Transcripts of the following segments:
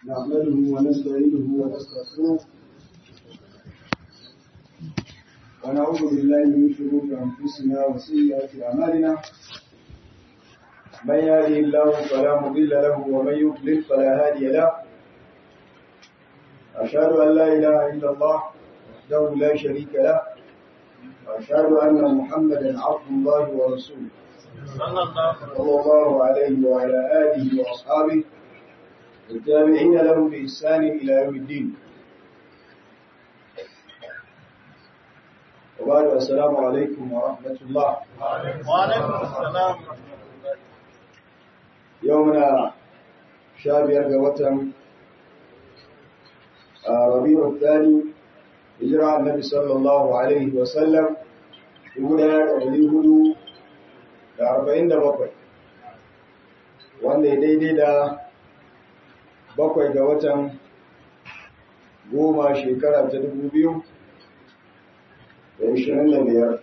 نعمله ونستعينه ونستغفره ونعوذ بالله من شرور انفسنا وسيئات اعمالنا من يهده الله فلا مضل له ومن يضلل فلا هادي له أشهد أن لا إله إلا الله وحده لا شريك له وأشهد أن محمدا عبد الله ورسوله صلى الله عليه وعلى آله وأصحابه والتابعين لهم بإحسان إلى يوم الدين وبعد السلام عليكم ورحمة الله وعليكم السلام يومنا شابير وتم ربيع الثاني هجرة النبي صلى الله عليه وسلم يقول يا هدو da arba'in da bakwai wanda ya daidai da bakwai ga watan goma shekara ta dubu biyu da ishirin da biyar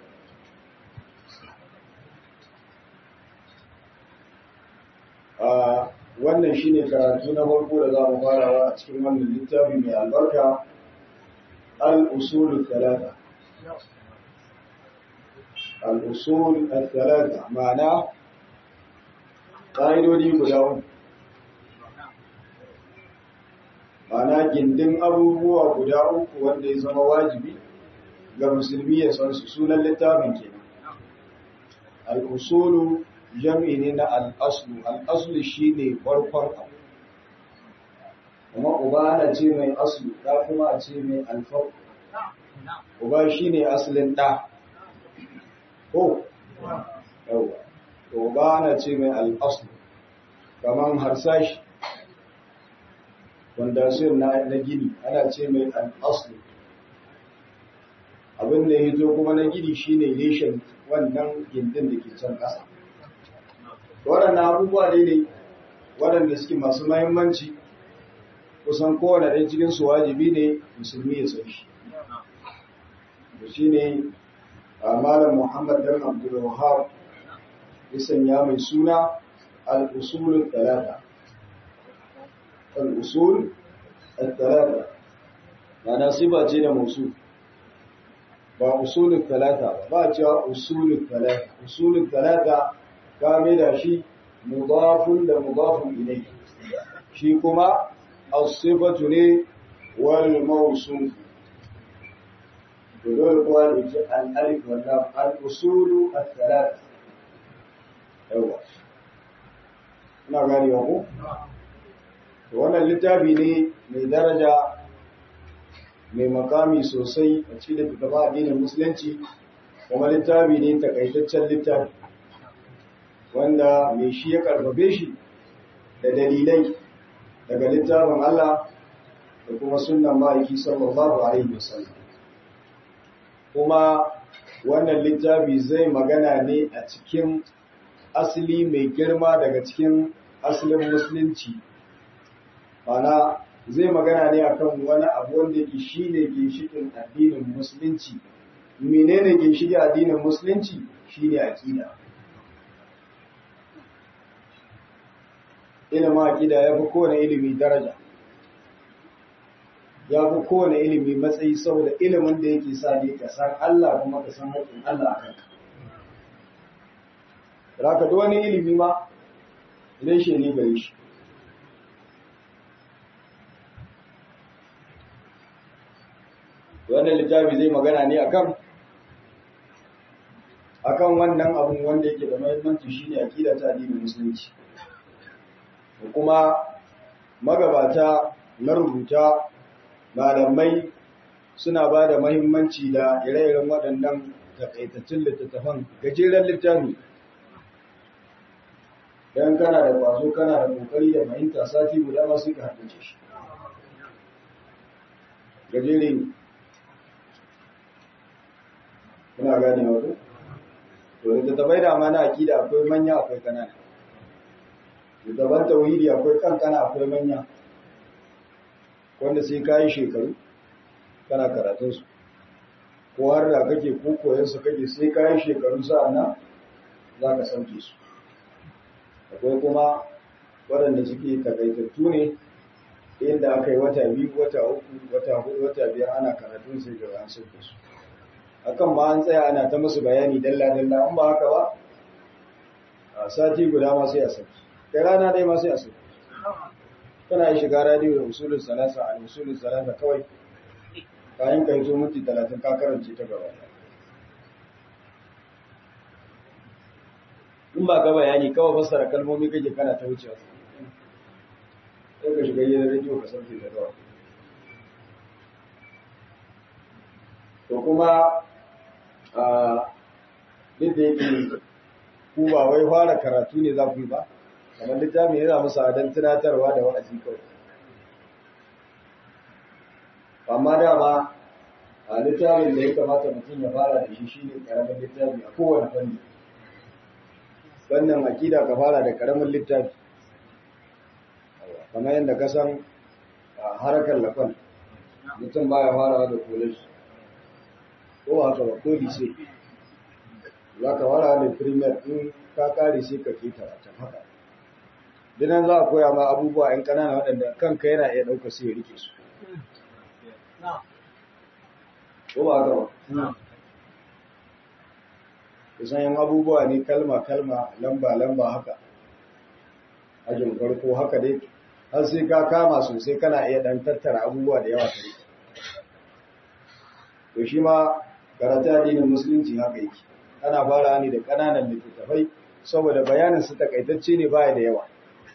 a wannan shine karatu na farko da za mu farawa a cikin wannan littafi mai albarka al-usul talata al-usul al-talata ma'ana ƙa'idodi guda uku ma'ana gindin abubuwa guda uku wanda ya zama wajibi ga musulmi ya san su sunan littafin kenan al-usulu jam'i ne na al'aslu, al'aslu shi ne farkon abu, kuma uba ana ce mai aslu, ɗa kuma a ce mai alfar. Uba shi ne asalin ɗa, ko? Yawwa, to uba ana ce mai al'aslu, kamar harsashi, wanda sun na gini ana ce mai al'aslu. Abin da ya zo kuma na gini shi ne reshen wannan gindin da ke can ƙasa. waɗannan abubuwa dai ne waɗanda suke masu mahimmanci kusan kowane ɗaya cikin su wajibi ne musulmi ya san shi da shi ne a malam muhammad dan abdul wahab ya sanya mai suna al-usul talata al-usul talata ma'ana sifa ce da musu ba usulul talata ba ba cewa usulul talata usulul talata kame da shi mudafun da mudafun ilai shi kuma as-sifatu ne wal mawsuf to dole kuwa da ke al-alif wal lam al-usulu al-thalath yawa ina gani ko to wannan littafi ne mai daraja mai makami sosai a cikin littafin addinin musulunci kuma littafi ne takaitaccen littafi wanda mai shi ya karfafe shi da dalilai daga littafin Allah da kuma sunan ma'aiki sallallahu alaihi wasallam kuma wannan littafi zai magana ne a cikin asali mai girma daga cikin asalin musulunci mana zai magana ne akan wani abu wanda yake shine ginshikin addinin musulunci menene ginshikin addinin musulunci shine aqida ilimin aƙida ya fi kowane ilimi daraja ya fi kowane ilimi matsayi saboda ilimin da yake sa ne ka san Allah kuma ka san haƙƙin Allah a kanka. Raka da wani ilimi ma idan shi ne gare shi. Wannan littafi zai magana ne akan akan wannan abun wanda yake da muhimmanci shine aƙida ta addinin musulunci. kuma magabata na rubuta malamai suna ba da mahimmanci da ire-iren waɗannan takaitattun littattafan gajeren littafi don kana da kwazo kana da kokari da fahimta sati guda ma suka haddace shi gajere ne kuna gane wato to littattafai da ma na akida akwai manya akwai kanana daban tauhidi akwai kankana akwai manya wanda sai kayi shekaru kana karatun su ko har da kake ko koyon su kake sai kayi shekaru sa'annan za ka sauke su akwai kuma waɗanda suke takaitattu ne inda aka yi wata biyu wata uku wata hudu wata biyar ana karatun sai ga an sauke su akan ma an tsaya ana ta musu bayani dalla dalla in ba haka ba a sati guda ma sai a sauke kai rana dai ma sai a sauke kana yi shiga radiyo da usulun salasa a usulun salasa kawai kayan ka yi zo minti talatin ka karance ta gaba in ba ka bayani kawai fassara kalmomi kake kana ta wucewa sai ka shiga gidan rediyo ka sauke da kawai to kuma a duk da yake ku ba wai fara karatu ne za ku yi ba kamar littafi yana musu adon tunatarwa da wa'azi kawai amma dama a littafin da ya kamata mutum ya fara da shi shine karamin littafi a kowane fanni wannan akida ka fara da karamin littafi kamar yadda ka san harkar lafan mutum baya farawa da college ko haka ba ko lise za ka fara da premier in ka kare sai ka ke ta haka dinan za a koya ma abubuwa yan ƙanana waɗanda kanka yana iya ɗauka sai ya rike su ko ba haka ba kusan yin abubuwa ne kalma-kalma lamba-lamba haka ajin farko haka dai har sai ka kama sosai kana iya dan tattara abubuwa da yawa tare to shi ma karatu addinin musulunci haka yake ana fara ne da ƙananan littattafai saboda bayanin su takaitacce ne baya da yawa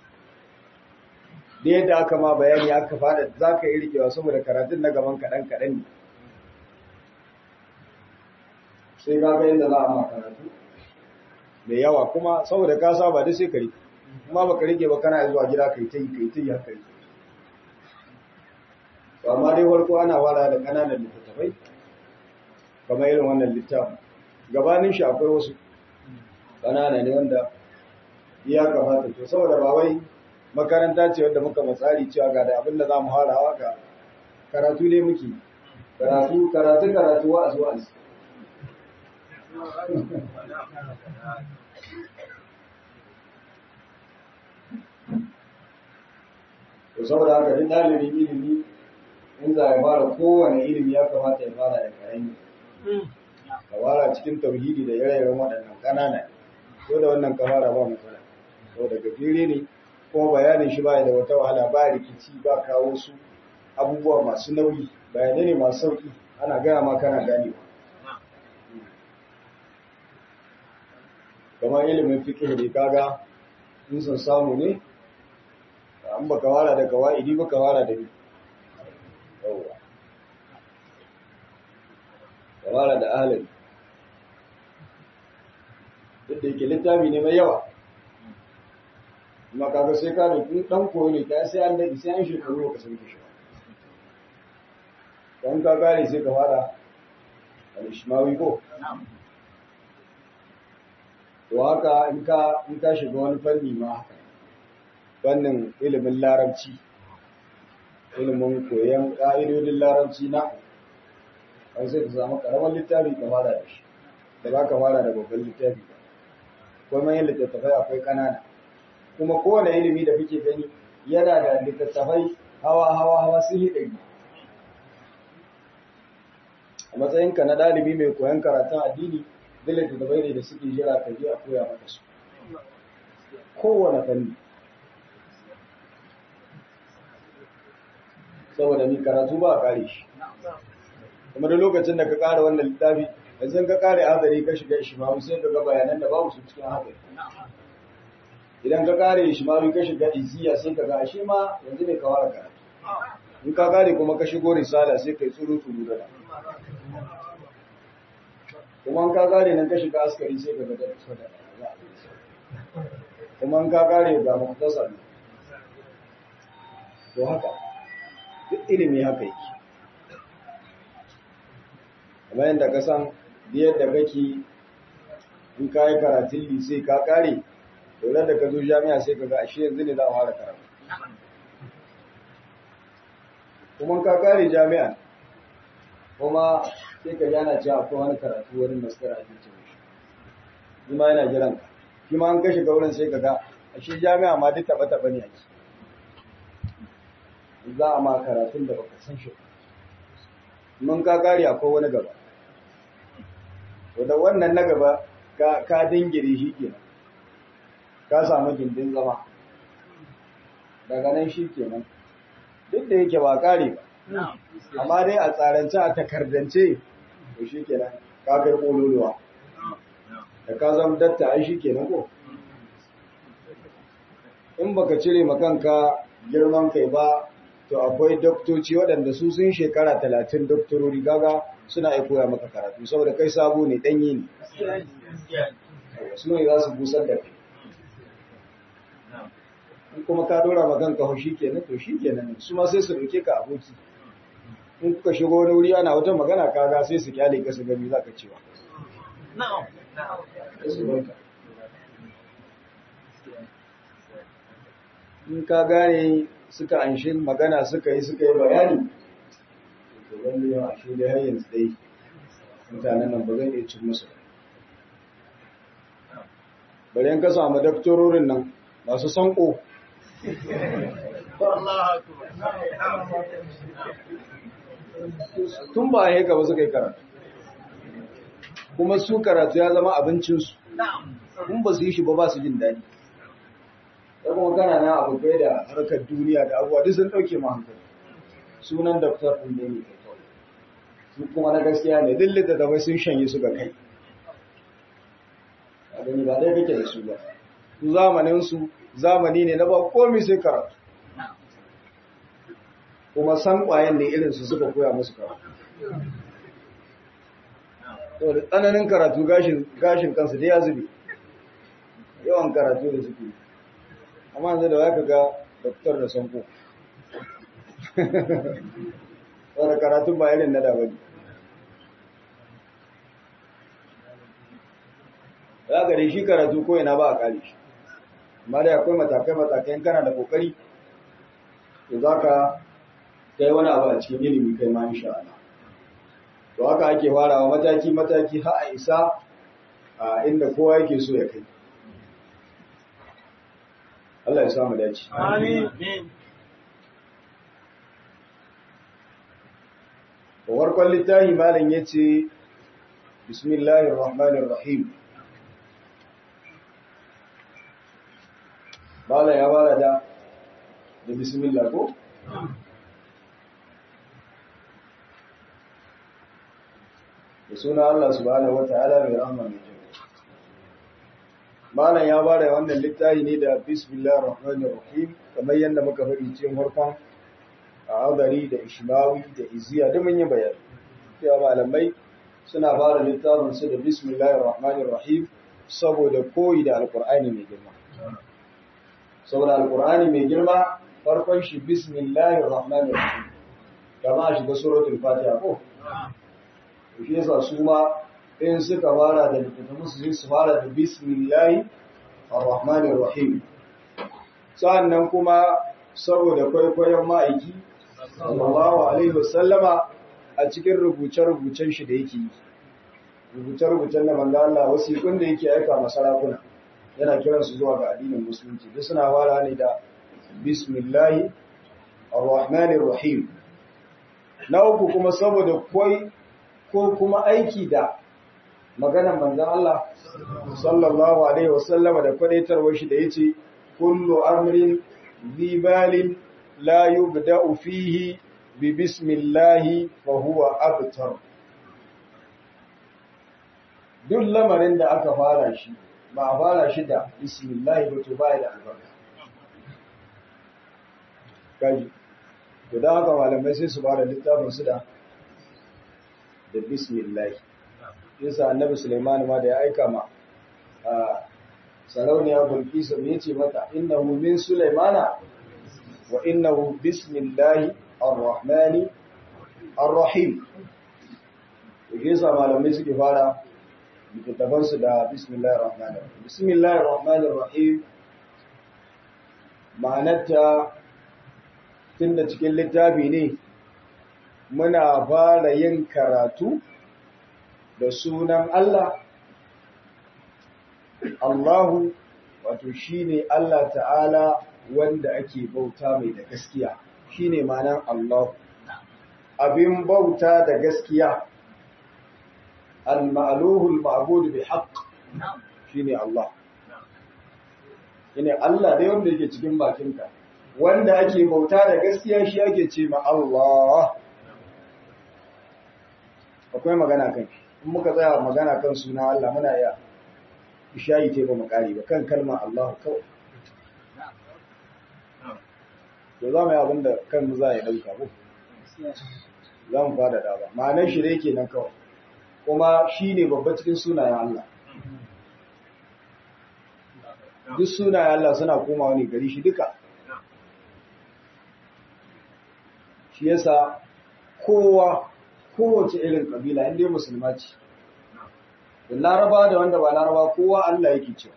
da yadda aka ma bayani aka fada za ka yi rikewa saboda karatun na gaban kaɗan-kaɗan ne sai ka ga yadda za a ma karatu da yawa kuma saboda ka saba da sai ka rike kuma ba ka rike ba kana zuwa gida kai ta yi kai ta yi haka yi to amma dai farko ana fara da ƙananan littattafai kamar irin wannan littafin gabanin shi akwai wasu ƙanana ne wanda ya kamata to saboda ba wai makaranta ce wadda muka matsari cewa ga da abin da za mu harawa ga karatu ne muke karatu karatu karatu wa'azi wa'azi to saboda haka duk ɗalibin ilimi in za ya fara kowane ilimi ya kamata ya fara da karami ka fara cikin tauhidi da ire-iren waɗannan ƙanana ko da wannan ka fara ba matsala saboda gajere ne kuma bayanin shi baya da wata wahala ba rikici ba kawo su abubuwa masu nauyi bayanai ne masu sauki ana gaya ma kana gane kamar ilimin fiqh ne kaga in sun samu ne an baka wara da kawaidi baka wara da ni yawa ka wara da ahlul duk da yake littafi ne mai yawa kuma kaga sai ka da kun dan koyo ne ka sai an dade sai an shekaru ka san shi dan ka gane sai ka fara al-ishmawi ko to haka in ka in ka shiga wani fanni ma haka fannin ilimin larabci ilimin koyon ƙa'idodin larabci na an sai ka samu ƙaramin littafi ka fara da shi da ba ka fara da babban littafi ba kuma yin littattafai akwai ƙanana kuma kowane ilimi da kuke gani yana da littattafai hawa hawa hawa sun yi ɗari a matsayinka na ɗalibi mai koyon karatun addini duk littattafai ne da suke jira ka je a koya maka su kowane fanni saboda ni karatu ba a kare shi kuma da lokacin da ka kare wannan littafi yanzu ka kare hadari ka shiga ishmawi sai ka ga bayanan da babu su cikin hadari idan ka kare ishmawi ka shiga iziya sai ka ga ashe ma yanzu ne ka fara karatu in ka kare kuma ka shigo risala sai kai tsuru tsuru da kuma in ka kare nan ka shiga askari sai ka ga da tsada kuma in ka kare ga muktasar to haka duk ilimi haka yake kamar yadda ka san yadda kake in ka yi karatun lise ka kare dole da ka zo jami'a sai ka ga ashe yanzu ne za a fara karatu kuma ka kare jami'a kuma sai ka jana cewa akwai wani karatu wani master a cikin shi shi ma yana jiran ka shi ma an kashe wurin sai ka ga ashe jami'a ma duk taɓa-taɓa ne ake za a ma karatun da baka san shi mun ka kare akwai wani gaba da wannan na gaba ka dingire shi kenan ka samu gindin zama daga nan shi kenan duk da yake ba kare ba amma dai a tsarance a takardance to shi kenan ka kai kololuwa da ka zama datta ai shi kenan ko in baka cire makanka girman kai ba to akwai doktoci waɗanda su sun shekara talatin doktorori gaga suna aikoya maka karatu saboda kai sabo ne ɗanyi ne su ne za su busar da kai in kuma ka dora makanka hau shi kenan to shi kenan su ma sai su rike ka aboki in kuka shigo wani wuri ana wata magana kaga sai su kyale ka su gani za ka cewa in ka gane suka anshi magana suka yi suka yi bayani to wanda yawa shi da har yanzu dai mutanen nan ba zan iya cin musu bari in ka samu daktororin nan masu sanko tun ba a ba suka yi karatu kuma su karatu ya zama abincinsu kun ba su yi shi ba ba su jin daɗi da kuma kana na abokai da harkar duniya da abuwa duk sun ɗauke ma hankali sunan daftar ɗin ne ne su kuma na gaskiya ne duk littattafai sun shanye su ga kai a gani ba ɗaya kake da su ba su zamanin su zamani ne na ba komai sai karatu kuma san ƙwayen ne irin su suka koya musu karatu to da tsananin karatu gashin kansu da ya zube yawan karatu da suke amma yanzu da waka ga doktor da sanko wadda karatun ba irin na da bane ya gare shi karatu ko ina ba a kare shi amma da akwai matakai-matakai kana da kokari to za ka kai wani abu a cikin ilimi kai ma insha Allah to haka ake farawa mataki-mataki har a isa a inda kowa yake so ya kai Allah ya samu dace. Amin. Warkon littafi malam ya ce, Bismillahir Rahmanir Rahim. Malam ya bada da da Bismillah ko? Da suna Allah subhanahu wa ta'ala mai rahama mai jin. Malam ya bada wannan littafi ne da Bismillah Rahmanir Rahim kamar yadda muka faɗi cikin harkon a Adari da Ishmawi da Iziya da mun yi bayani. Cewa malamai suna fara littafin su da Bismillahir Rahmanir Rahim saboda koyi da Alƙur'ani mai girma. Saboda Alƙur'ani mai girma farkon shi Bismillahir Rahmanir Rahim. Kama a shiga suratul Fatiha ko? Shi yasa su ma in suka fara da littattafan su su fara da bismillahi ar-rahmanir rahim sannan kuma saboda kwaikwayon ma'aiki sallallahu alaihi wasallama a cikin rubuce-rubucen shi da yake yi rubuce-rubucen da manzo Allah wasiƙun da yake aika masa sarakuna yana kiran su zuwa ga addinin musulunci duk suna fara ne da bismillahi ar-rahmanir rahim na uku kuma saboda koi ko kuma aiki da maganar manzon Allah sallallahu alaihi wasallama da kwadaitarwar shi da yace kullu amrin zibalin la yubda'u fihi bi bismillah fa huwa abtar duk lamarin da aka fara shi ba a fara shi da bismillah ba to ba da albarka kaji to da haka malamai sai su fara littafin su da da bismillah yasa annabi Sulaiman ma da ya aika ma sarauniya Bilkisu ne ce mata innahu min Sulaimana wa innahu bismillahi ar-rahmani ar-rahim yasa malamai suke fara littattafan su da bismillahir rahmanir rahim bismillahir rahmanir rahim ma'anarta tunda cikin littafi ne muna fara yin karatu da sunan Allah, Allahu wato shi ne Allah ta'ala wanda ake bauta mai da gaskiya, shine ma'anar Allah abin bauta da gaskiya al-ma'luhul ma'bud bi haqq shine Allah shine Allah dai wanda yake cikin bakinka wanda ake bauta da gaskiya shi ake ce ma Allah akwai magana kan in muka tsaya magana kan suna Allah muna iya ishayi te ba mu kare ba kan kalmar Allah kawai to za mu yi abin da kanmu za ya dauka ko za mu fada da ba ma'anar shi dai kenan kawai kuma shi ne babba cikin sunayen Allah duk sunayen Allah suna komawa ne gari shi duka shi yasa kowa kowace irin kabila inda musulma ce da laraba da wanda ba laraba kowa Allah yake cewa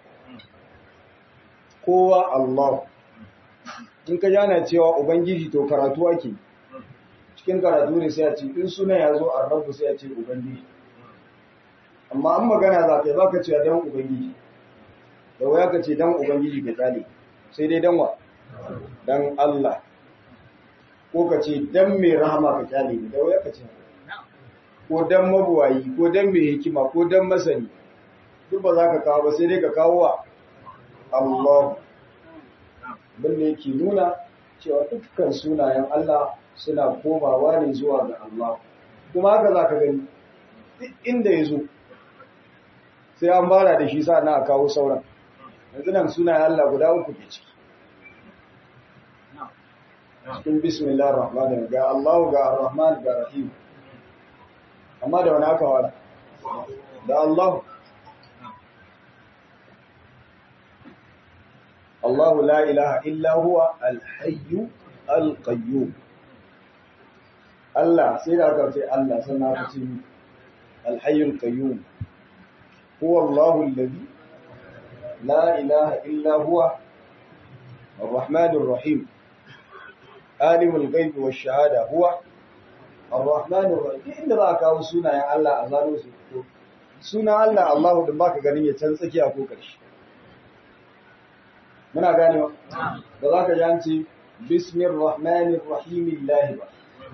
kowa Allah in ka jana cewa ubangiji to karatu ake cikin karatu ne sai a ce in suna ya zo a rabu sai a ce ubangiji amma an magana za ka yi ba ka cewa dan ubangiji da waya ka ce dan ubangiji ka tsale sai dai dan wa dan Allah ko ka ce dan mai rahama ka kyale ne da waya ka ce ko dan mabuwayi ko dan mai hikima ko dan masani duk ba za ka kawo ba sai dai ka kawo wa Allah bin da yake nuna cewa dukkan sunayen Allah suna komawa ne zuwa ga Allah kuma haka za ka gani duk inda ya zo sai an bara da shi sa na kawo sauran yanzu nan sunayen Allah guda uku ke ciki cikin bismillah rahman ga Allah ga ar-rahman ga rahim amma da wani aka wala da Allah Allah la ilaha illa huwa al-hayyu al-qayyum Allah sai da aka ce Allah sannan aka ce al-hayyu al-qayyum huwa Allah alladhi la ilaha illa huwa الرحمن الرحيم عالم الغيب والشهادة هو الرحمن الرحيم inda za ka kawo sunayen Allah a zano su to sunan Allah Allahu din baka ganin ya can tsakiya ko karshe muna ganewa da za ka ji an ce bismir rahmanir rahim Allah ba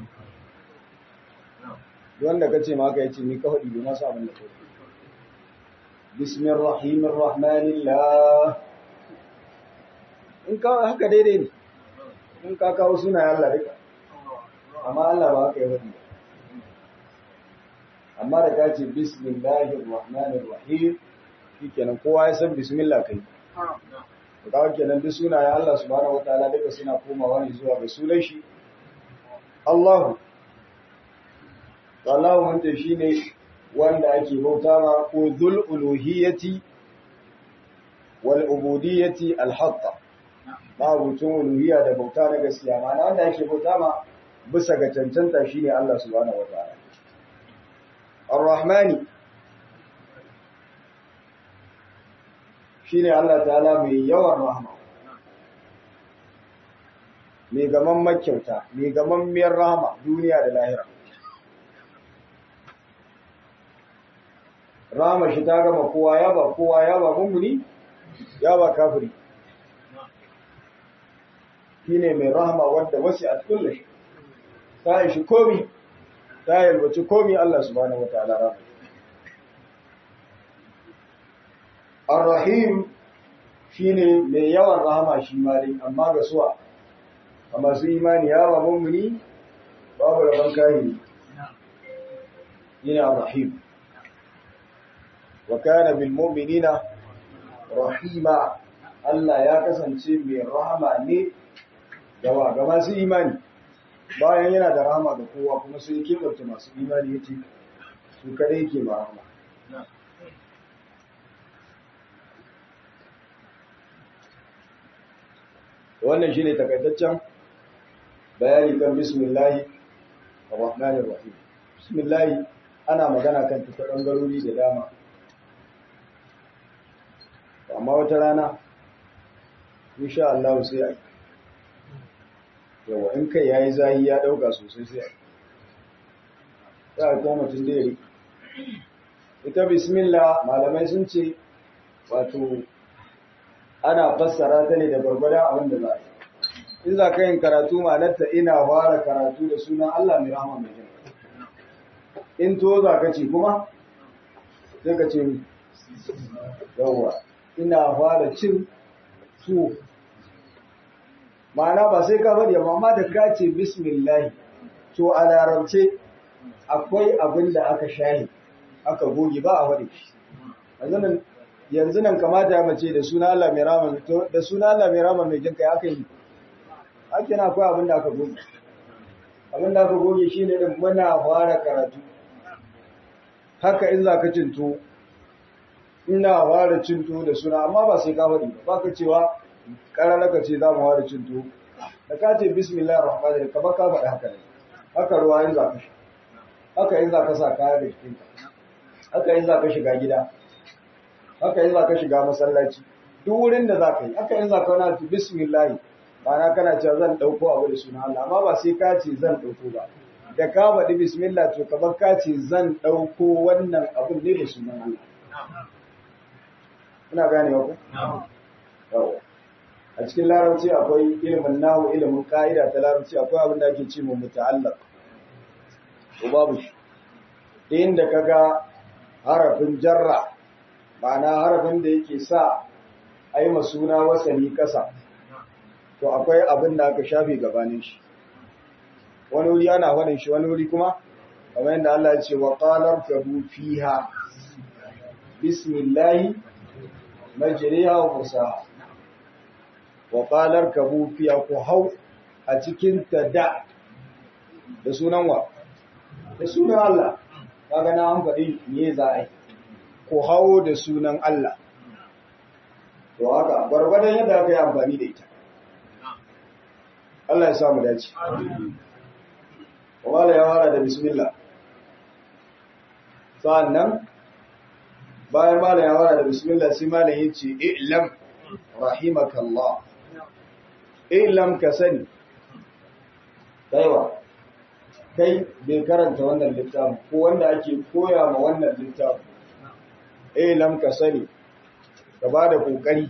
wanda kace ma ka yace ni ka faɗi ba sa abin da ka bismir rahimir rahmanillah in ka haka daidai ne in ka kawo sunayen Allah duka amma Allah ba haka ya faɗi amma da ka ce bismillahir rahmanir rahim shikenan kowa ya san bismillah kai to kawo kenan duk sunayen Allah subhanahu wataala duka suna komawa ne zuwa ga sunan shi Allahu Allahu wanda shine wanda ake bauta ma ko dhul uluhiyyati wal ubudiyyati al haqqa mabucin uluhiyya da bauta na gaskiya ma wanda yake bauta ma bisa ga cancanta shine Allah subhanahu wataala Ar-Rahmani shine Allah ta'ala mai yawan rahma mai gaman makyauta mai gaman miyar rahama duniya da lahira rahama shi ta gama kowa ya ba kowa ya ba mummuni ya ba kafiri shine mai rahama wanda wasi a kulle shi ta yi shi komi ta yalwaci komi Allah subhanahu wa ta'ala rahama Ar-Rahim shine mai yawan rahama shi ma dai amma ga suwa a masu imani ya ba mummuni babu rabon kahiri yana Ar-Rahim wa kana bil mu'minina rahima Allah ya kasance mai rahama ne gawa ga masu imani bayan yana da rahama ga kowa kuma sai keɓarta masu imani yace su kadai ke ma rahama wannan shine takaitaccen bayani kan bismillahi ar-rahmanir rahim bismillahi ana magana kan ta bangarori da dama amma wata rana insha Allah sai a yawa in kai yayi zahi ya dauka sosai sai a ya ko mutum da yake ita bismillah malamai sun ce wato ana fassara ta ne da gwargwadon abin da za a yi in za ka yin karatu ma'anarta ina fara karatu da sunan Allah mai rahama mai jin in to za ka ce kuma sai ka ce yawwa ina fara cin tuwo ma'ana ba sai ka faɗi amma da ka ce bismillah to a larabce akwai abin da aka shahi aka goge ba a faɗi yanzu nan kamata ya mace da suna Allah mai rama da suna Allah mai rama mai jinka aka yi ake na akwai abin da aka goge abin da aka goge shi ne din muna fara karatu haka in za ka cinto ina fara cinto da suna amma ba sai ka faɗi ba ka cewa ƙarar ka ce za mu fara cinto da ka ce bismillah rahman rahim kamar ka faɗi haka ne haka ruwa in za ka sha haka in za ka sa kaya da jikinka haka in za ka shiga gida haka in za ka shiga masallaci duk wurin da za ka yi haka in za ka wani tu bismillah ma'ana kana cewa zan ɗauko abu da suna Allah amma ba sai ka ce zan ɗauko ba da ka faɗi bismillah to kamar ka ce zan ɗauko wannan abun ne da sunan Allah ina gane ku yawa a cikin larabci akwai ilimin nahu ilimin ka'ida ta larabci akwai abin da ake ce mu muta'allaq ko babu shi inda kaga harafin jarra ma'ana harafin da yake sa a yi suna wasani kasa to akwai abin da aka shafe gabanin shi wani wuri ana faɗin shi wani wuri kuma kamar yadda Allah ya ce wa qalar kabu fiha bismillahi majriha wa mursaha wa qalar kabu fiha ku hau a cikin ta da da sunan wa da sunan Allah kaga na an faɗi me za a yi ku hawo da sunan Allah to haka gwargwadon yadda aka yi amfani da ita Allah ya samu dace wala ya fara da bismillah sa'annan bayan mala ya fara da bismillah sai mala ya ce i'lam rahimakallah i'lam ka sani kaiwa kai bai karanta wannan littafin ko wanda ake koya ma wannan littafin i'lam ka sani ka ba da kokari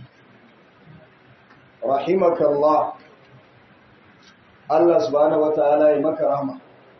rahimakallah Allah subhanahu wataala ya maka rahma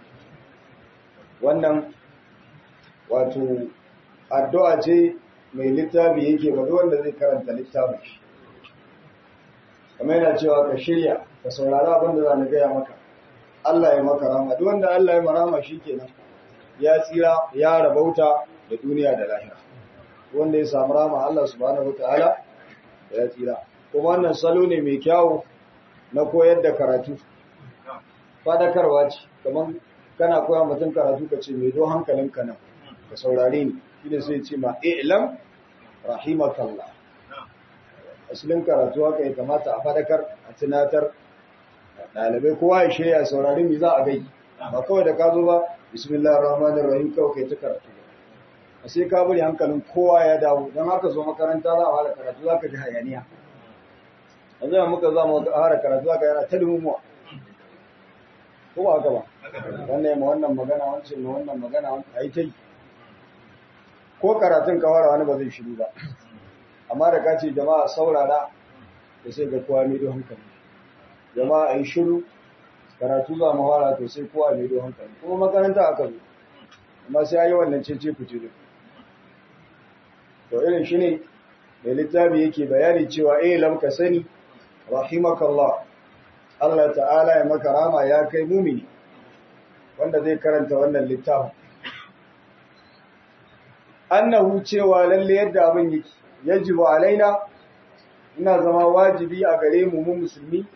wannan wato addu'a ce mai littafi yake ba wanda zai karanta littafin shi kamar yana cewa ka shirya ka saurari abin da za na gaya maka Allah ya maka rahma duk wanda Allah ya marama shi kenan ya tsira ya rabauta da duniya da lahira wanda ya samu rama Allah subhanahu wataala ya tsira kuma wannan salo ne mai kyawu na koyar da karatu fadakarwa ce kamar kana koya mutum karatu ka ce mai do hankalinka nan ka saurare ni shi ne sai ce ma i'lam rahimakallah asalin karatu haka ya kamata a fadakar a tunatar ɗalibai kowa ya shirya saurari mi za a gai ba kawai da ka zo ba bismillahir rahmanir rahim kawai kai ta karatu a sai ka bari hankalin kowa ya dawo don haka zo makaranta za a fara karatu za ka ji hayaniya a zai muka za mu fara karatu za ka yana ta dumumuwa ko ba haka ba wannan ya ma wannan magana wancan ma wannan magana a yi ta yi ko karatun kawara wani ba zai shiru ba amma da ka ce jama'a saurara da sai ga kowa mai hankali jama'a a yi shiru karatu za mu fara to sai kowa mai hankali kuma makaranta aka zo amma sai yi wannan cece fice da to irin shi ne mai littafi yake bayani cewa eh lam ka sani rahimakallah Allah ta'ala ya maka rama ya kai mumini wanda zai karanta wannan littafin annahu cewa lalle yadda abin yake yajibu alaina ina zama wajibi a gare mu mu musulmi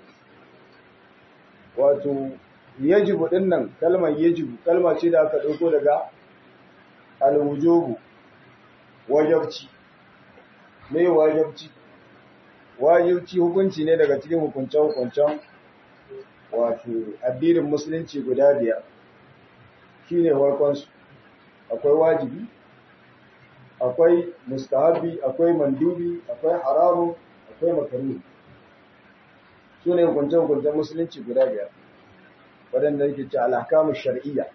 wato yajibu dinnan kalmar yajibu kalma ce da aka dauko daga alwujubu wajibci me wajibci wajibci hukunci ne daga cikin hukuncen hukuncen wato addinin musulunci guda biyar shine farkon su akwai wajibi akwai mustahabi akwai mandubi akwai haramu akwai makaruhi su ne hukunce-hukuncen musulunci guda biyar waɗanda yake ce alhakamu shar'iyya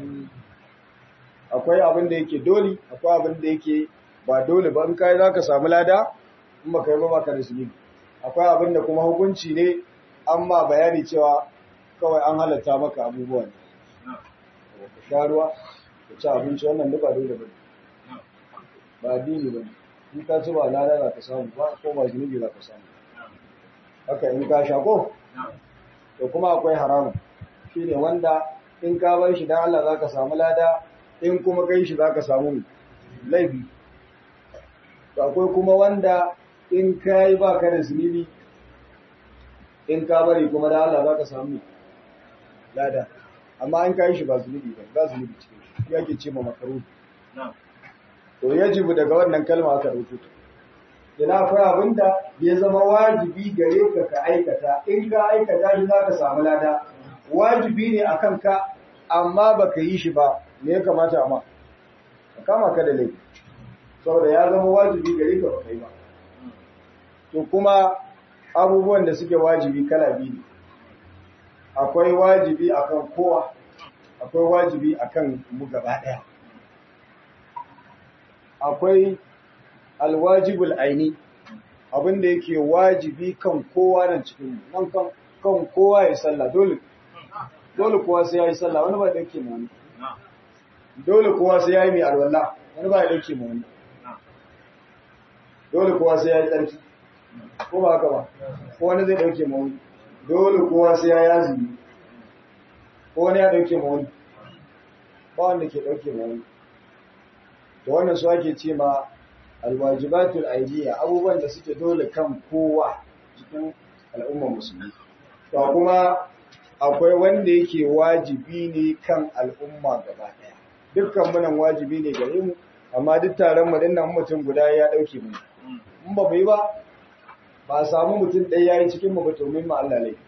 akwai abin da yake dole akwai abin da yake ba dole ba in kai za ka samu lada in ba kai ba baka da zunubi akwai abin da kuma hukunci ne an ma bayani cewa kawai an halatta maka abubuwan ka sha ruwa ka ci abinci wannan duk ba dole ba ba addini ba in ka ci ba lada za ka samu ba ko ba zunubi za ka samu haka in ka sha ko to kuma akwai haramun shine wanda in ka bar shi dan Allah za ka samu lada in kuma kai shi za ka samu laifi to akwai kuma wanda in ka yi ba ka da zunubi in ka bari kuma da Allah za ka samu lada amma in ka yi shi ba zunubi ba ba zunubi cikin shi yake ce ma makaru to yajibu daga wannan kalma aka dauko ta ina akwai abinda ya zama wajibi gare ka ka aikata in ka aikata shi za ka samu lada wajibi ne akan ka amma baka yi shi ba me ya kamata amma ka kama ka da laifi saboda ya zama wajibi gare ka baka yi ba to kuma abubuwan da suke wajibi kala biyu ne akwai wajibi akan kowa akwai wajibi akan mu gaba daya akwai alwajibul aini abinda yake wajibi kan kowa nan cikin nan kan kan kowa ya sallah dole dole kowa sai yayi sallah wani ba da yake mu wani dole kowa sai yayi mai alwala wani ba da yake mu wani dole kowa sai yayi tsarki ko ba haka ba ko wani zai dauke mu wani dole kowa sai yayi azumi ko wani ya dauke mu wani ba wanda ke dauke mu wani to wannan su ake ce ma alwajibatul aidiyya abubuwan da suke dole kan kowa cikin al'ummar musulmi to kuma akwai wanda yake wajibi ne kan al'umma gaba daya dukkan munan wajibi ne gare mu amma duk taron mu dinnan mutum guda ya dauke mu in ba mu yi ba ba a samu mutum ɗaya yayi cikin mu ba to min ma Allah laifi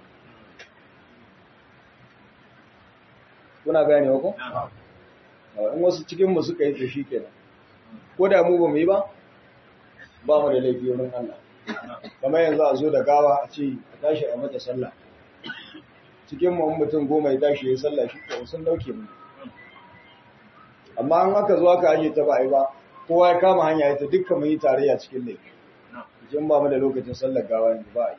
kuna gane ko in wasu cikin mu suka yi to shikenan ko da mu ba mu yi ba ba mu da laifi wurin Allah kamar yanzu a zo da gawa a ce a tashi a mata sallah cikin mu mutum goma ya tashi ya sallah shi ko sun dauke mu amma an aka zo aka aje ta ba ai ba kowa ya kama hanya ita dukkan mu yi tarayya cikin laifi idan ba mu da lokacin sallar gawa ne ba ai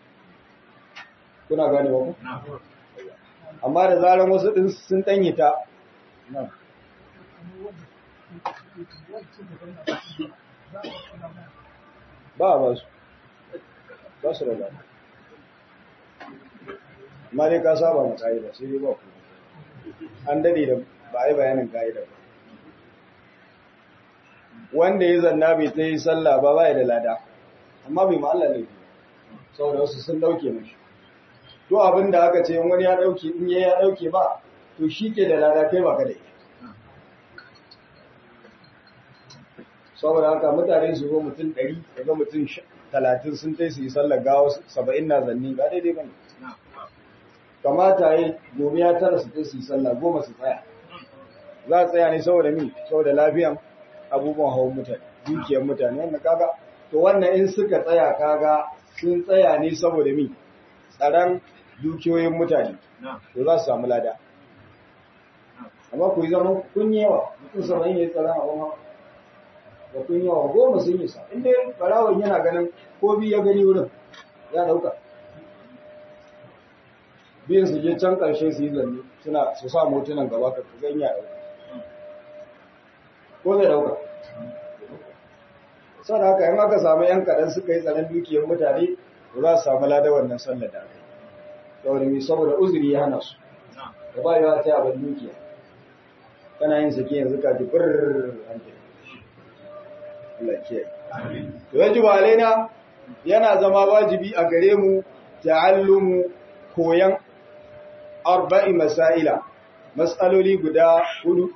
kuna gane ba ku amma da zaran wasu din sun danye ta ba ba su ba su da amma dai ka saba mu ka'ida sai dai ba ku an dade da ba a yi bayanin ka'ida ba wanda ya zanna bai ta yi sallah ba ba da lada amma bai ma'alla ne saboda wasu sun dauke mashi to abin da aka ce wani ya dauke in ya dauke ba to shi ke da lada kai ba ka da ita saboda haka mutane su zo mutum ɗari daga mutum talatin sun tai su yi sallar gawa saba'in na zanni ba daidai ba ne kamata yi gobe ya tara su tai su yi sallah goma su tsaya za a tsaya ne saboda mi saboda lafiyan abubuwan hawan mutane dukiyar mutane wanda kaga to wannan in suka tsaya kaga sun tsaya ne saboda mi tsaron dukiyoyin mutane to za su samu lada amma ku yi zama kun yawa mutum saba'in ya yi tsaron abin hawa da kun yawa goma sun yi sa inda barawon yana ganin ko bi ya gani wurin ya dauka biyan su je can karshe su yi zanne suna su sa motunan gaba ka zan ya dauka ko zai dauka sau da haka in aka samu yan kaɗan suka yi tsanan dukiyar mutane to za su samu lada wannan sallar da aka yi saboda mai saboda uzuri ya hana su da ba yawa ta abin dukiya kana yin sake yanzu ka ji birr hankali To yajibu alaina yana zama wajibi a gare mu ta'allumu koyan arba'i masaila mas'aloli guda hudu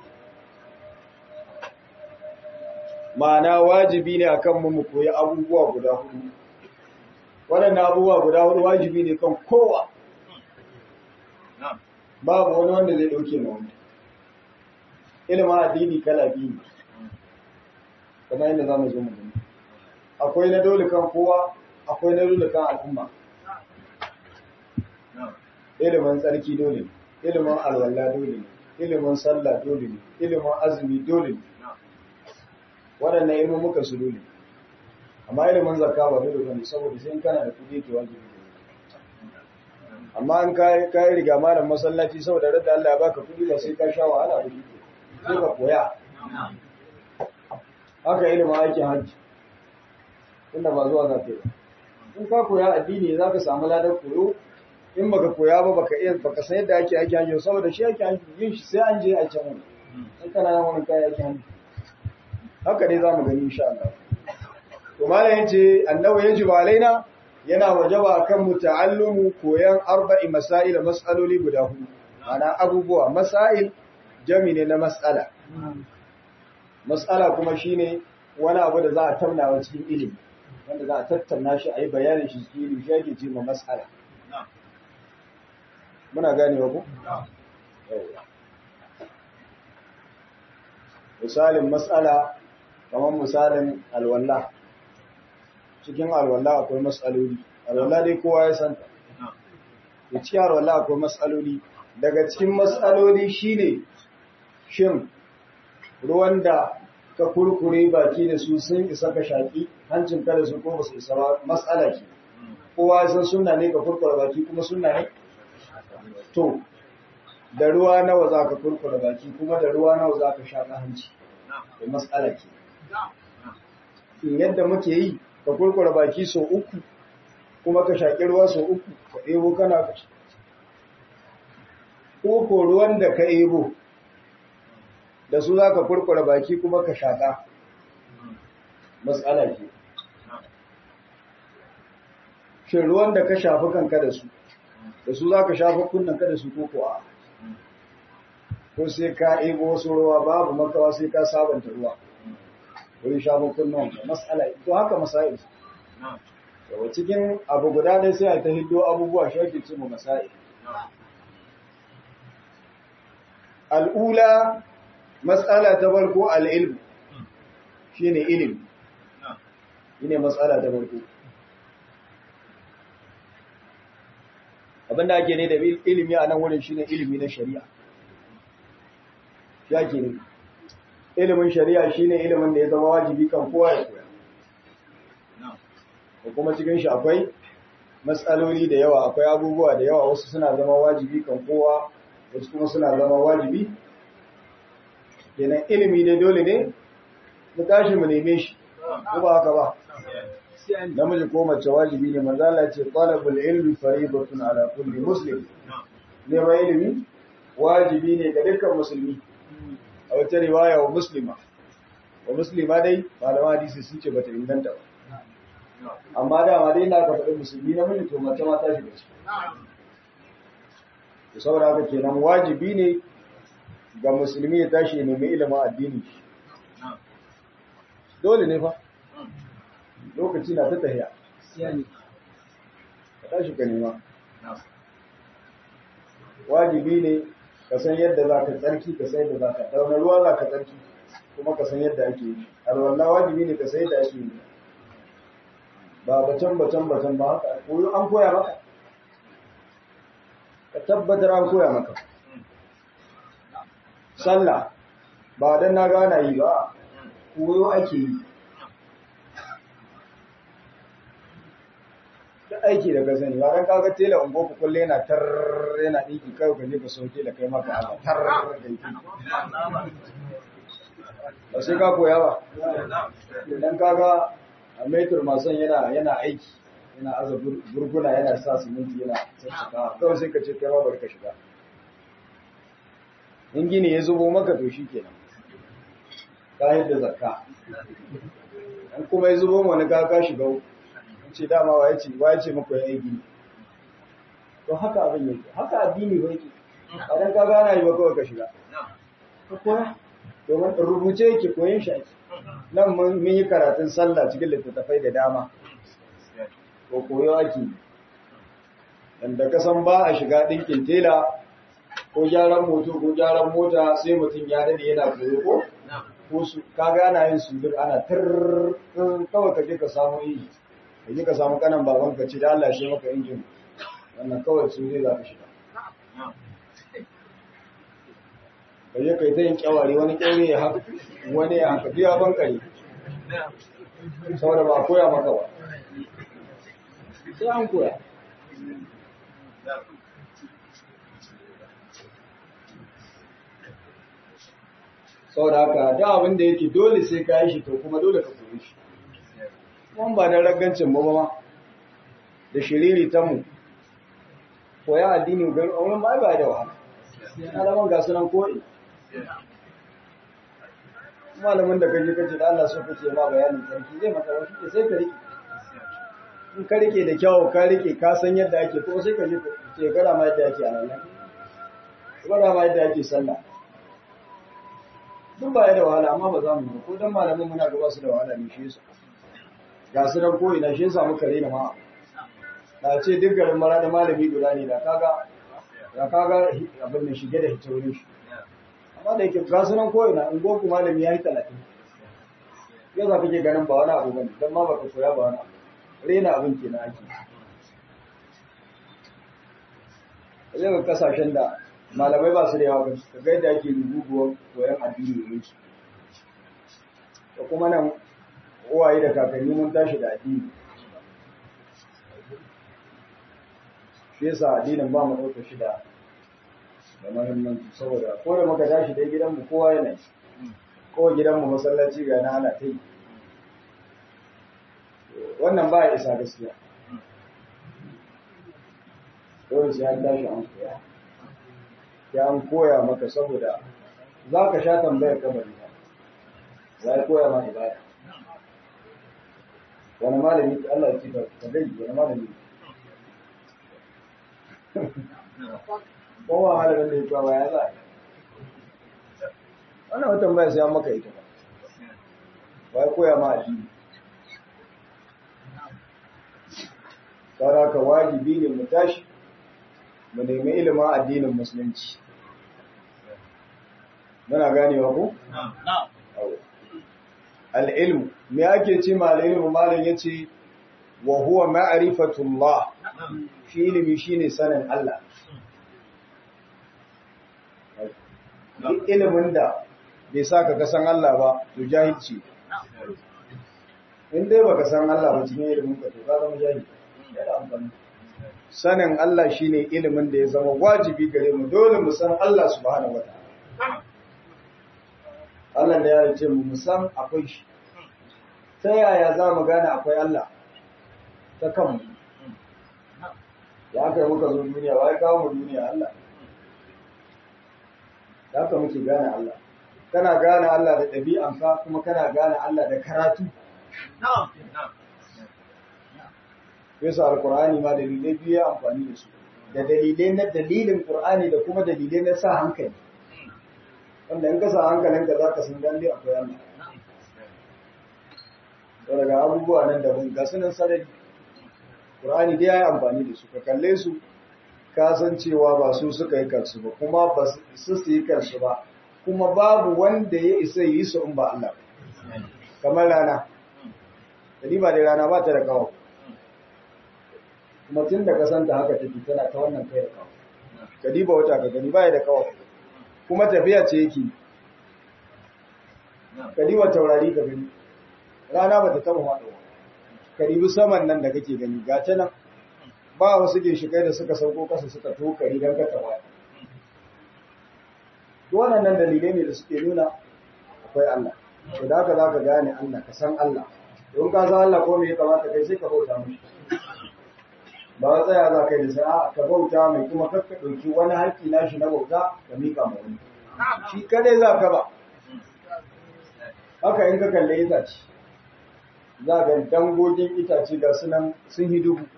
ma'ana wajibi ne akan mu mu koyi abubuwa guda hudu waɗannan abubuwa guda hudu wajibi ne kan kowa babu wani wanda zai ɗauke ma wani ilimin addini kala biyu ne kamar yadda za mu zo mu gani akwai na dole kan kowa akwai na dole kan al'umma ilimin tsarki dole ne ilimin alwala dole ne ilimin sallah dole ne ilimin azumi dole ne waɗannan ilimin muka su dole amma ilimin zakka ba dole ne saboda sai kana da kuɗi ke wajibi amma in kai kai riga malam masallaci saboda radda Allah ya baka kudi ba sai ka sha wahala ba sai ka koya haka ilimin aikin hajji tunda ba zuwa za ka yi in ka koya addini za ka samu ladar koyo in baka koya ba baka iya baka san yadda ake aikin hajji saboda shi ake hajji yin shi sai an je a can wani in kana yin wani kayan aikin hajji haka dai za mu gani insha Allah to malam yace annabi yajibu alaina yana wajaba kan mu ta'allumu koyan arba'i masail mas'aloli guda hudu ana abubuwa masail jami ne na mas'ala mas'ala kuma shine wani abu da za a tattauna cikin ilimi wanda za a tattauna shi a yi bayanin shi cikin ilimi shi ake ce ma mas'ala muna gane wa ku misalin mas'ala kamar misalin alwallah cikin alwala akwai matsaloli alwala dai kowa ya santa da cikin alwala akwai matsaloli daga cikin matsaloli shine shin ruwan da ka kurkure baki da su sun isa ka shaki hancin ka da su ko basu isa ba matsala ke kowa ya san sunna ne ka kurkure baki kuma sunna ne to da ruwa nawa za ka kurkure baki kuma da ruwa nawa za ka shaka hanci da matsala ke yadda muke yi ka kurkura baki sau uku kuma ka shaƙi ruwa sau uku ka ɗebo kana ka ko ko ruwan da ka ɗebo da su za ka kurkura baki kuma ka shaƙa matsala ke shin ruwan da ka shafi kanka da su da su za ka shafi kunnanka da su ko kuwa ko sai ka ɗebo wasu ruwa babu makawa sai ka sabanta ruwa wurin shafin kunnuwan mas'ala to haka masail yawa cikin abu guda ne sai a ta hiddo abubuwa shauki ce mu masail al'ula mas'ala ta farko al'ilm shine ilimi shine mas'ala ta farko abinda ake ne da ilimi a nan wurin shine ilimi na shari'a shi ake ne ilimin shari'a shine ilimin da ya zama wajibi kan kowa ya koya ko kuma cikin shi akwai matsaloli da yawa akwai abubuwa da yawa wasu suna zama wajibi kan kowa wasu kuma suna zama wajibi kenan ilimi ne dole ne mu tashi mu neme shi ko ba haka ba namiji ko mace wajibi ne manzo Allah ce talabul ilmi fariidatun ala kulli muslim neman ilimi wajibi ne ga dukkan musulmi a wata riwaya wa muslima wa muslima dai malama hadisi sun ce bata inganta ba amma dama dai na ka faɗi musulmi na miji to mace ma ta shiga ciki to saboda haka kenan wajibi ne ga musulmi ya tashi ya nemi ilimin addini dole ne fa lokaci na ta tahiya ka tashi ka nema wajibi ne ka san yadda za ka tsarki ka san yadda za ka dauna ruwa za ka tsarki kuma ka san yadda ake yi alwallah wajibi ne ka san yadda ake yi ba batan batan batan ba haka koyo an koya maka ka tabbatar an koya maka sallah ba dan na gana yi ba koyo ake yi da aiki da ka sani ba dan kaga tela ungo ku kulle yana tar yana diki kai ka je ka so tela kai maka ala tar da yi ba sai ka koya ba dan kaga a metro mason yana yana aiki yana aza burguna yana sa siminti yana sassaka kawai sai ka ce kai ma bari ka shiga in gini ya zubo maka to shikenan ka yadda zakka an kuma ya zubo wani ka ka shiga ce dama wa yace wa yace muku ya aiki to haka abin yake haka addini ba yake idan ka gana yi ba kawai ka shiga ka koya domin rubuce yake koyon shi ake nan mun yi karatun sallah cikin littattafai da dama ko koyo ake yanda ka san ba a shiga ɗinkin tela ko gyaran moto ko gyaran mota sai mutum ya dade yana koyo ko ko su kaga ana yin sudur ana tar kawai ka je ka samu yi ka je ka samu kanan baban ka ce da Allah shi maka injin wannan kawai su zai za ka shiga ka je ka yi ta yin kyawari wani kyaure ya haka wani ya haka biya ban kare saboda ba koya maka ba sai an koya saboda haka da abin da yake dole sai ka yi shi to kuma dole ka koyi shi kuma ba da ragancin ba ma da shiriri ta mu koya addini ga wurin ba ba da wahala alaman ga sunan koyi malamin da kaje kace da Allah so kace ma bayanin sarki zai maka wani ke sai ka rike in ka rike da kyau ka rike ka san yadda ake ko sai ka je ke gara ma yadda ake a nan gara ma yadda ake sallah duk ba da wahala amma ba za mu ba ko dan malamin muna gaba su da wahala ne shi yasa ga su nan ko ina shi yasa muka rena ma na ce duk garin mara da malami guda ne da kaga da kaga abin da shige da hita wurin shi amma da yake ga su nan ko ina in goku malami ya yi talatin yau za kake ganin ba wani abu bane dan ma baka koya ba wani abu rena abin kenan ake zai ga kasashen da malamai ba su da yawa ka ga yadda ake rububuwar koyon addini ne su da kuma nan uwaye da kakanni mun tashi da addini shi yasa addinin ba mu ɗauka shi da da mahimmanci saboda ko da muka tashi dai gidanmu kowa yana yi ko gidanmu masallaci ga na ana ta yi wannan ba ya isa gaskiya dole sai an tashi an koya ya an koya maka saboda za ka sha tambayar kabari ba za ya koya ma ibada wani malami Allah ya ci ka gani wani malami kowa malamin da ya kawo ya za wannan watan baya sai an maka ita ba ba ya koya ma addini ka wajibi ne mu tashi mu nemi ilimin addinin musulunci muna ganewa ko? al'ilmu me ake ce ma al'ilmu malin ya ce wa huwa ma'arifatullah shi ilimi shi ne sanin Allah duk ilimin da bai sa ka kasan Allah ba to jahilci in dai baka san Allah ba cikin ilimin ka to ka zama jahilci yana amfani sanin Allah shine ilimin da ya zama wajibi gare mu dole mu san Allah subhanahu wataala Allah da ya ce mu san akwai shi ta yaya za mu gane akwai Allah ta kanmu ya kai muka zo duniya wai kawo mu duniya Allah da haka muke gane Allah kana gane Allah da ɗabi'anka kuma kana gane Allah da karatu yasa alkur'ani ma dalilai biyu ya amfani da su da dalilai na dalilin qur'ani da kuma dalilai na sa hankali wanda in ka sa hankalinka za ka san lalle akwai Allah to daga abubuwa nan da mun ga sunan sarari qur'ani dai ya yi amfani da su ka kalle su ka san cewa ba su suka yi kansu ba kuma ba su su yi kansu ba kuma babu wanda ya isa yi su in ba Allah kamar rana ba da rana ba ta da kawo kuma tun da kasanta haka take tana ta wannan kai da kawo ka diba wata ka gani baya da kawo kuma tafiya ce yake ka diba taurari ka gani rana ba ta taba faɗuwa ka dibi saman nan da kake gani ga ta nan ba wasu ginshikai da suka sauko kasa suka tokari don ka tawa wannan nan dalilai ne da suke nuna akwai Allah to da haka za ka gane Allah ka san Allah don ka san Allah ko me ya kamata kai sai ka bauta mishi ba wa tsaya za ka yi da sa'a ka bauta mai kuma kakka ɗauki wani haƙƙi na shi na bauta ka miƙa ma wani shi kadai za ka ba haka in ka kalle itace za ga dangogin itace ga sunan sun yi dubu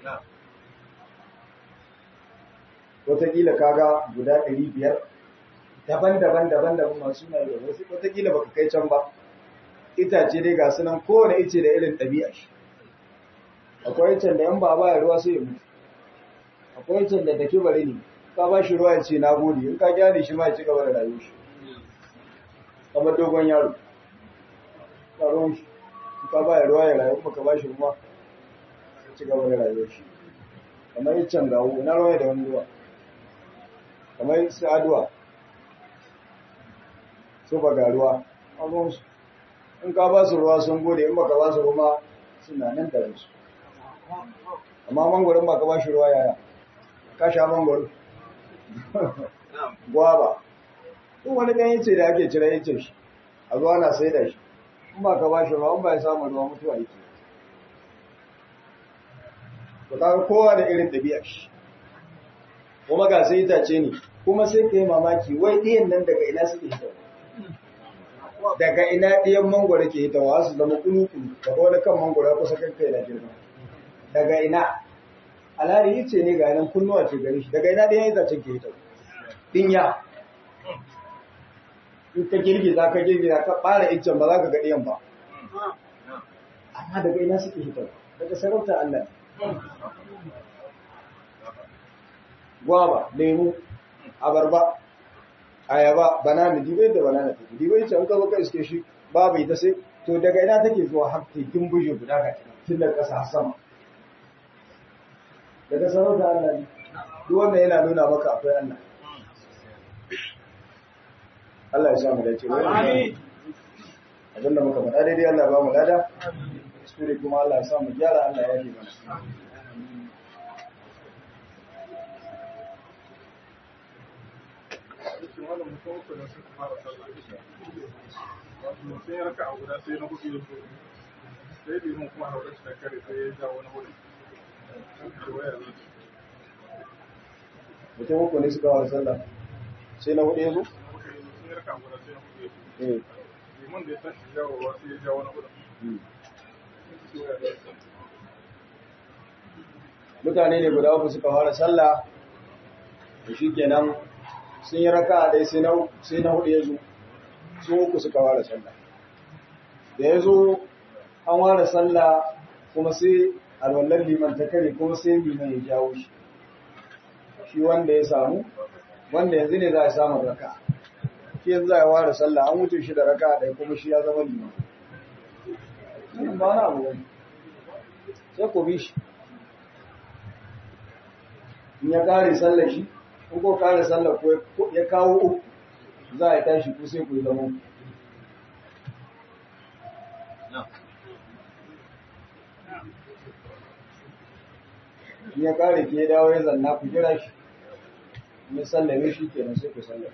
wataƙila kaga guda ɗari biyar daban-daban daban-daban masu na da wasu wataƙila baka kai can ba itace dai ga sunan kowane ice da irin ɗabi'a shi akwai icen da yan ba ba ruwa sai ya mutu akwai icen da take bari ne ka ba shi ruwa ya ce na gode in ka gyara shi ma ya ci gaba da rayuwar shi kamar dogon yaro ka ruwan shi in ka ba ya ruwa ya rayu kuma ka ba shi ruwa ya ci gaba da rayuwar shi kamar icen gawo ina ruwa da wani ruwa kamar su aduwa su ba ga ruwa a ruwansu in ka ba su ruwa sun gode in baka ba su ruwa suna nan da su amma mangwaron ba ka ba shi ruwa yaya ka sha mangwaro gwaba duk wani ɗan yace da ake cire yace shi a zuwa na sai da shi in ba ka ba shi ba in ba ya samu ruwa mutuwa yake to kaga kowa da irin ɗabi'ar shi kuma ga sai itace ne kuma sai ka yi mamaki wai ɗiyan nan daga ina suke hitawa daga ina ɗiyan mangwaro ke hitawa su zama kulu-kulu daga wani kan mangwaro kusa kan kai na girma daga ina alhari yi ce ne ga nan kunnuwa ce gari shi daga ina ɗiyan itacen ke hitawa ɗinya in ka girgiza ka girgiza ka ɓara iccen ba za ka ga ɗiyan ba amma daga ina suke hitawa daga sarauta Allah gwaba lemu abarba ayaba banana dibai da banana take dibai ce an ka baka iske shi babu ita sai to daga ina take zuwa har tekin buje guda ga tun da kasa har sama daga sarauta Allah ne duk wannan yana nuna maka akwai Allah Allah ya sa mu dace amin abinda muka faɗa daidai Allah ba mu lada kuskure kuma Allah ya sa mu gyara Allah ya yi mana cikin wannan mutum uku da suka fara sallah wato sai ya raka a guda sai na hudu ya zo sai limin kuma a wurin da kare sai ya ja wani hudu da waya zai mutum uku ne suka wara sallah sai na hudu ya zo sai ya raka a guda sai na hudu ya zo eh liman da ya tashi jawowa sai ya ja wani hudu sai waya zai mutane ne guda uku suka fara sallah da shi kenan sun yi raka dai sai na sai na hudu ya zo su uku suka fara sallah da ya zo an fara sallah kuma sai alwallan liman ta kare kuma sai liman ya jawo shi shi wanda ya samu wanda yanzu ne za a samu raka shi yanzu za a fara sallah an wuce shi da raka ɗaya kuma shi ya zama liman Wannan ba na abu bane sai ku bi shi in ya kare sallar shi in ko kare sallar ko ya kawo uku za a tashi ku sai ku yi zama in ya kare ke dawo ya zanna ku jira shi in ya sallame shi kenan sai ku sallame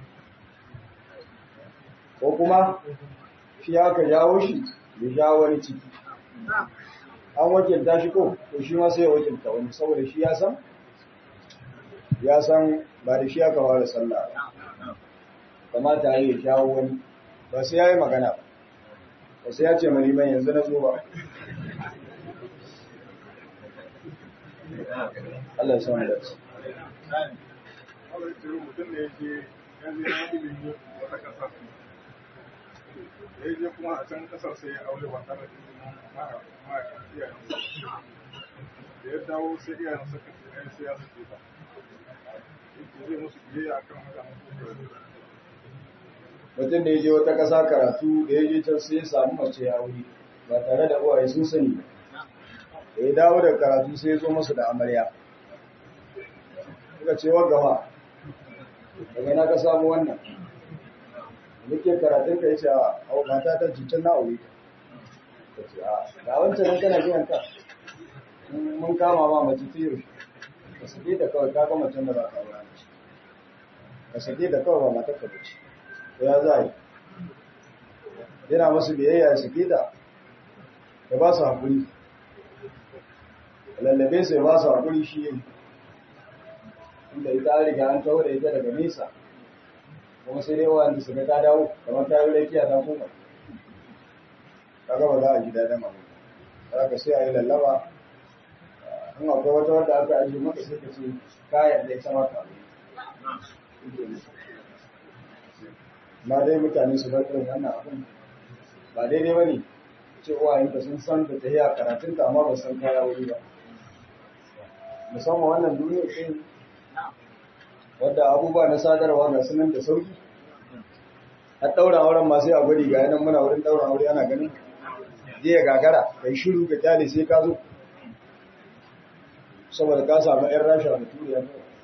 ko kuma shi aka jawo shi ya jawo wani ciki an wakilta shi ko to shi ma sai ya wakilta wani saboda shi ya san ya san ba da shi aka fara sallah ba kamata ya yi jawo wani ba sai ya yi magana ba ba sai ya ce mani ban yanzu na zo ba Allah ya san da su Allah ya ce mutum da ya je ya je ya ilimi wata kasa da ya je kuma a can kasar sai ya aure ba tare da ilimin ma ma iyayen da ya dawo sai iyayen suka ce ai sai ya sake ta yake zai musu biyayya akan haka mutum da ya je wata ƙasa karatu da ya je can sai ya samu mace ya wuri ba tare da uwaye sun sani ba da ya dawo da karatu sai ya zo masu da amarya suka ce wa gama daga na ka samu wannan muke karatun ka yace a mata ta cutar na aure ta ce a ga wancan nan kana biyan ka mun kama ma mace ta yau ka sake ta kawai ka ga macen da za ka aure ka sake ta kawai ba matar ka bace to ya za yi yana masu biyayya ya sake ta ya ba su haƙuri lallabe sai ba su haƙuri shi yin inda ita an riga an taho da ita daga nesa kuma sai dai wanda su ga ta dawo kamar ta yi rakiya ta koma ta gaba za a ji daɗin abu za ka sai a yi lallaba in akwai wata wadda aka ajiye maka sai ka ce kayan da ita maka ma dai mutane su bar irin wannan abin ba daidai ba ne ce uwayenka sun san da ta yi a karatunta amma ba san kaya wuri ba musamman wannan duniyar ɗin wadda abubuwa na sadarwa ga sunan da sauki a ɗaura auren masu a gwari ga yanan muna wurin ɗaura aure ana ganin zai gagara kai shiru ka kyale sai ka zo saboda ka samu 'yan rasha da turiya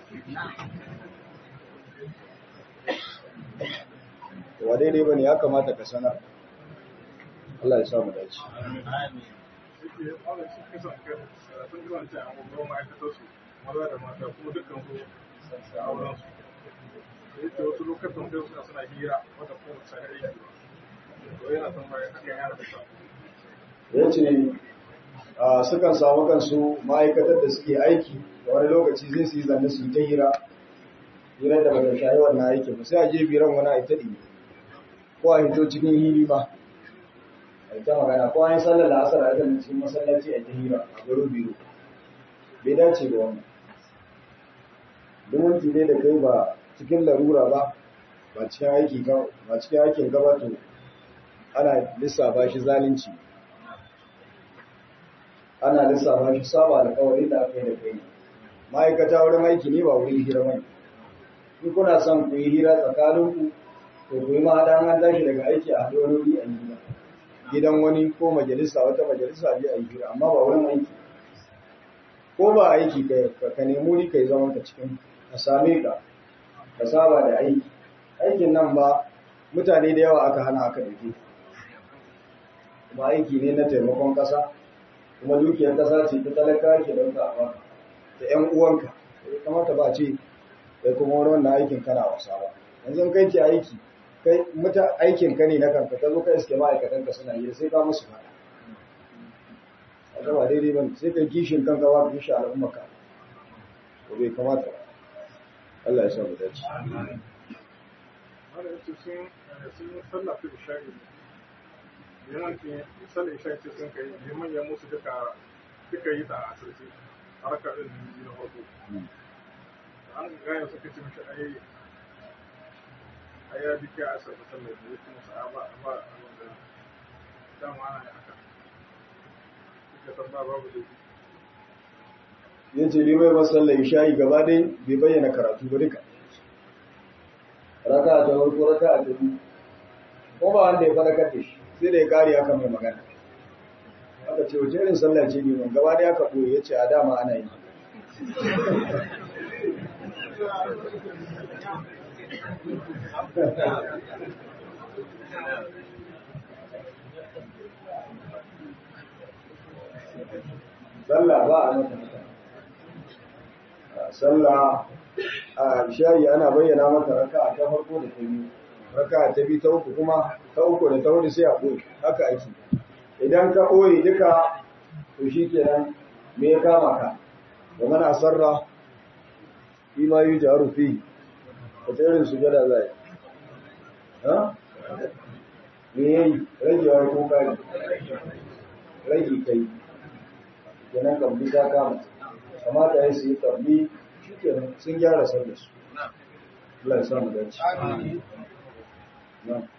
wa daidai ba ne ya kamata ka sanar Allah ya samu dace yake Allah shi kasan kai sun kasance a babban ma'aikatar su maza da mata kuma dukkan su da auren su da yake wasu lokacin da suna suna hira wata kuma ta aiki to yana tambaya hakan yana da sa ya ce a sukan samu kansu ma'aikatar da suke aiki da wani lokaci zai su yi zanne su yi ta hira hira da bata shayi wannan aikin ba sai a je biran wani a ɗi ko a hito cikin hili ba a yi ta magana ko an yi sallar la'asar a kan cikin masallaci a ta hira a garo biro bai dace ba wannan duk wanki ne da kai ba cikin larura ba ba cikin aiki ba cikin aikin gaba to ana lissafa shi zalunci ana lissafa shi saba alƙawarin da aka yi da kai ma'aikata wurin aiki ne ba wurin hira bane in kuna son ku yi hira tsakaninku to ku yi mahaɗa an tashi daga aiki a haɗu wani wuri a gida gidan wani ko majalisa wata majalisa je a yi hira amma ba wurin aiki ko ba aiki ka nemi wuri ka yi zaman ka cikin ka same ka ka saba da aiki aikin nan ba mutane da yawa aka hana aka dake kuma aiki ne na taimakon ƙasa kuma dukiyar ƙasa ce ta talaka ke don ka ba da ƴan uwanka ya kamata ba ce kai kuma wani wannan aikin kana wasa ba yanzu kai ke aiki kai muta aikin ka ne na kanka ka zo ka iske ma'aikatan ka suna yi sai ka musu fada a ba daidai ba sai kai kishin kanka ba ka kishi al'ummarka ko bai kamata ba Allah ya sa mu dace wanda yace sun sun yi sallah ta isha'i liman ke sallah isha'i ce sun kai liman ya musu duka duka yi ta a asirce harkar din biyu na farko an gaya suka ce mishi ai ai ya duka a asirce sallah ne kuma sa ba ba wanda dama ana yi haka duka san ba babu da ya ce bai mai masallar isha'i gaba dai bai bayyana karatu ba duka raka ta farko raka ta biyu ko ba wanda ya farakar da shi sai da ya kare aka mai magana aka ce wace irin sallah ce ne man gaba dai aka ɓoye ya ce a dama ana yi sallah ba a mata sallah a shayi ana bayyana mata raka ta farko da ta biyu raka ta biyu ta uku kuma ta uku da ta hudu sai a ɓoye haka ake idan ka ɓoye duka to shi kenan me ya kama ka da mana sarra fi ma yi jaru fi wata irin su gada zai ha me ya yi ragewar ko kari rage kai kenan kambi ta kama kamata ya su yi kambi shi kenan sun gyara sallar su Allah ya samu dace na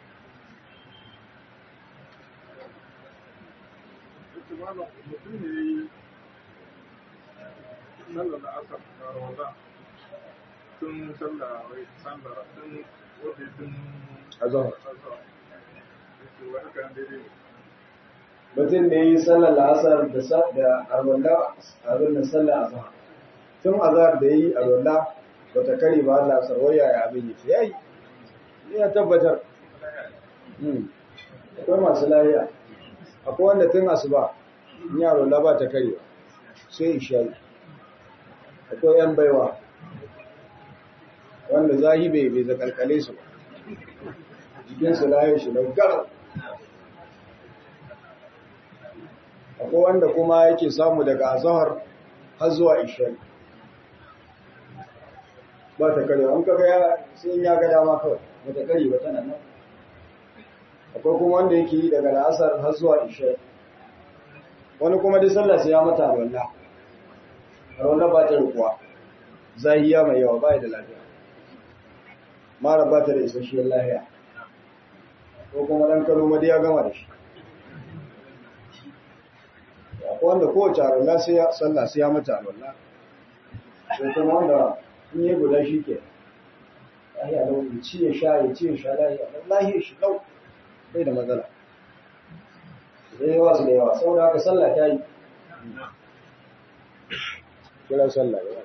yace malam mutum ne ya yi sallar da asar da rawaza tun sallar wai sallar tun wadda tun azhar azhar yace wai haka nan daidai ne mutum ne yi sallar la'asar da sa- da arwalla abin da sallar azhar tun azhar da yi arwalla ba ta kare ba Allah sarwaya ya abin yake yayi ni ya tabbatar Hmm. akwai masu lahiya akwai wanda tun asuba in yi arwalla ba ta kare sai isha'i akwai yan baiwa wanda zahi bai bai zakalkale su ba jikinsu lahiyar shi da garau akwai wanda kuma yake samu daga azahar har zuwa ishari ba ta kare an kaga ya sai ya ga dama kawai ba ta kare ba tana nan akwai kuma wanda yake yi daga la'asar har zuwa ishari wani kuma duk sallah sai ya mata alwala alwala ba ta rikuwa zahiya mai yawa ba da lafiya mara ba ta da isasshiyar lahiya ko kuma dan karo ma dai ya gama da shi akwai wanda kowace alwala sai ya sallah sai ya mata alwala sai kuma wanda in yi guda shi ke lahiya lau ya ci ya sha ya ci ya sha lahiya lau lahiya shi lau bai da matsala da yawa su da yawa saboda haka sallah ta yi kira sallah ya